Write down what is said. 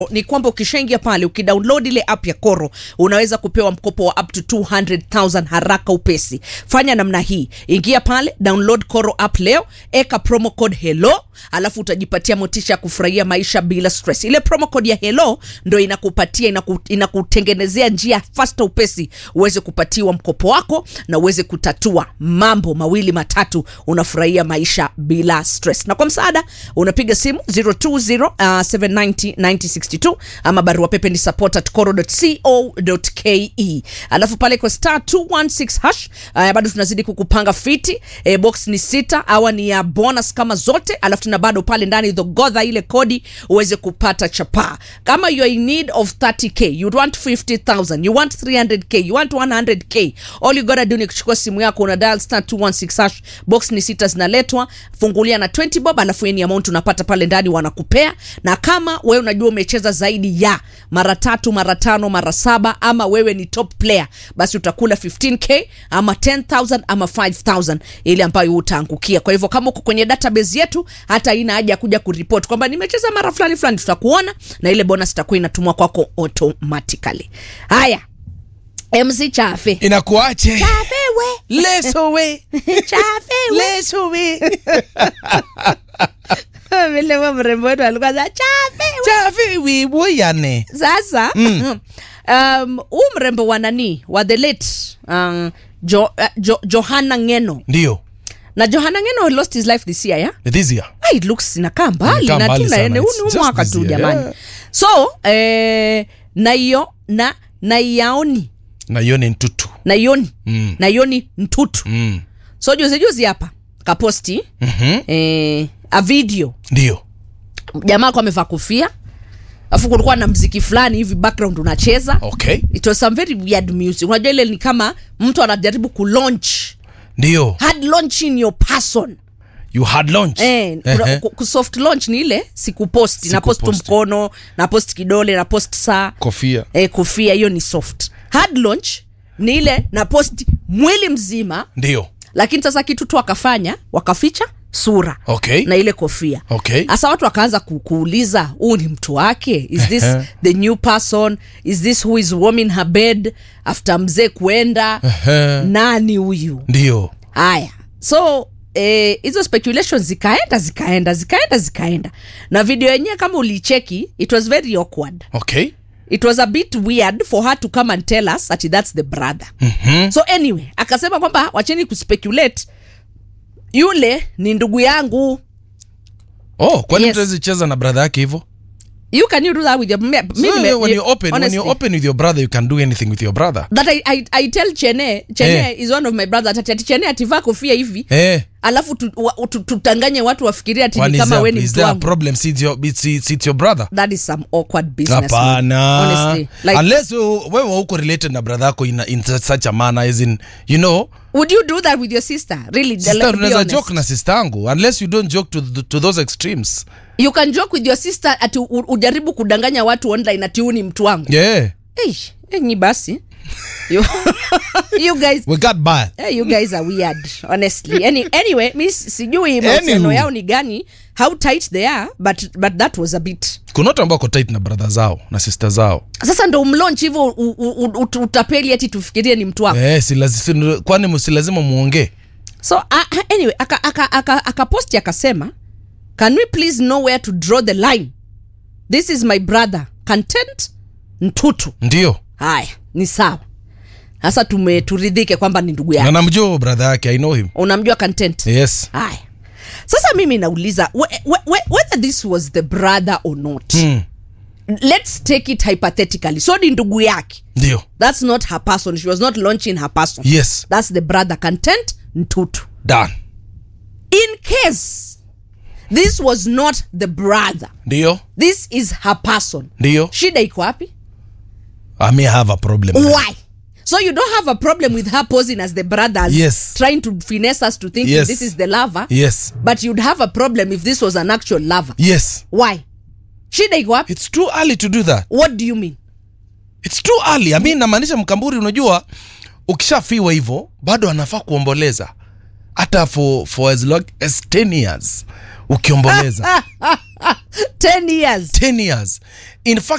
ni kwamba ukishaingia pale ukidownload ile app ya Koro unaweza kupewa mkopo wa up to 200,000 haraka upesi. Fanya namna hii, ingia pale, download Koro app leo, eka promo code hello, alafu utajipatia motisha ya kufurahia maisha bila stress. Ile promo code ya hello ndo inakupatia inaku, inakutengenezea njia fasta upesi uweze kupatiwa mkopo wako na uweze kutatua mambo mawili matatu, unafurahia maisha bila stress. Na kwa msaada unapiga simu 020 uh, 790 9062 ama barua pepe ni support at coro.co.ke. Alafu pale kwa star 216 hash uh, bado tunazidi kukupanga fiti e, box ni sita awa ni ya bonus kama zote, alafu tuna bado pale ndani dhogodha ile kodi uweze kupata chapaa. Kama you are in need of 30k, you want 50000, you want 300k, you want 100k, all you gotta do ni kuchukua simu yako una dial star 216 hash, box ni sita zinaletwa, fungulia na 20 bob, alafu any amount unapata pale ndani wanakupea, na kama wewe unajua umecheza zaidi ya mara tatu mara tano mara saba ama wewe ni top player basi utakula 15k ama 10000 ama 5000 ile ambayo utaangukia kwa hivyo kama uko kwenye database yetu hata ina haja ya kuja kuripoti kwamba nimecheza mara fulani fulani tutakuona na ile bonus itakuwa inatumwa kwako automatically haya mc chafe inakuache chafe we leso we chafe we leso we vile huyo mrembo wetu alikuwa za chafe we chafe wiboyane sasa mm. um, huu mrembo wa nani wa the late um, jo, uh, jo, johana ngeno ndio na johana ngeno lost his life this year yeah? this year Ah, it looks inakaa mbali Inakaa na mbali tuna sana. ene huu It's ni just mwaka this tu year, jamani yeah. so eh, naiyo na naiyaoni na hiyo ni ntutu naioni Mm. naioni ntutu mm. so juzi juzi hapa kaposti mm-hmm. eh, a video ndio jamaa alikuwa amevaa kofia alafu kulikuwa na mziki fulani hivi background unacheza okay it was some very weird music unajua ile ni kama mtu anajaribu kulaunch ndio hard launching your person you had launch eh, Ehe. ku- ku- soft launch ni ile sikuposti na post Sikuposti. mkono na post kidole na post saa kofia eh, kofia hiyo ni soft hard launch ni ile na post mwili mzima ndio lakini sasa kitu tu wakafanya wakaficha sura okay na ile kofia Okay. hasa watu wakaanza ku, kuuliza huu ni mtu wake is this Ehe. the new person is this who is warming her bed after mzee kuenda Ehe. nani huyu ndio haya so eh, hizo speculations zikaenda zikaenda zikaenda zikaenda na video yenyewe kama ulicheki it was very awkward okay it was a bit weird for her to come and tell us that that's the brother mm-hmm. so anyway akasema kwamba wacheni kuspeculate yule ni ndugu yangu oh kwani Yes. yes. cheza na brother yake hivyo you can you do that with your me, so, nime- when you open when honestly, you open with your brother you can do anything with your brother that I, I, I tell chene chene Eh. is one of my brothers ati ati chene ativaa kofia hivi eh alafu tu, wa, tu, tutanganye watu wafikiria ati Kwani ni is kama there, we ni is mtu there a wangu problem see it's your, it's, it's, it's your brother that is some awkward business man. hapana honestly like unless wewe wewe uko related na brother yako in, in such a manner as in you know would you do that with your sister really sister Like, be unaweza honest. joke na sister yangu unless you don't joke to, th- to those extremes you can joke with your sister ati u- ujaribu kudanganya watu online ati huu ni mtu wangu yeah Eish, enyi basi you, you guys we got by Eh, you guys are weird honestly Any, anyway mi s- sijui mahusiano Anywho. yao ni gani how tight they are but, but that was a bit kuna watu ambao wako tight na brother zao na sister zao sasa ndo umlaunch hivyo u- u- u- ut- utapeli ati tufikirie ni mtu wako eh, si lazi, si, kwani msi lazima muongee so uh, anyway akaposti aka, aka, aka posti akasema can we please know where to draw the line this is my brother content ntutu ndio haya ni sawa sasa tume turidhike kwamba ni ndugu na yako namjua huyo brother yake i know him unamjua content yes haya sasa mimi nauliza we, we, we, whether this was the brother or not mm. let's take it hypothetically so ni ndugu yake ndio that's not her person she was not launching her person yes that's the brother content ntutu done in case this was not the brother ndio this is her person ndio shida iko wapi i may have a problem why so you don't have a problem with her posing as the brothers Yes. trying to finesse us to think Yes. this is the lover yes but you'd have a problem if this was an actual lover yes why shida iko wapi it's too early to do that what do you mean it's too early i mean namaanisha mkamburi unajua ukishafiwa hivyo bado anafaa kuomboleza hata for, for as long as 10 years ukiomboleza 10 years 10 years in fact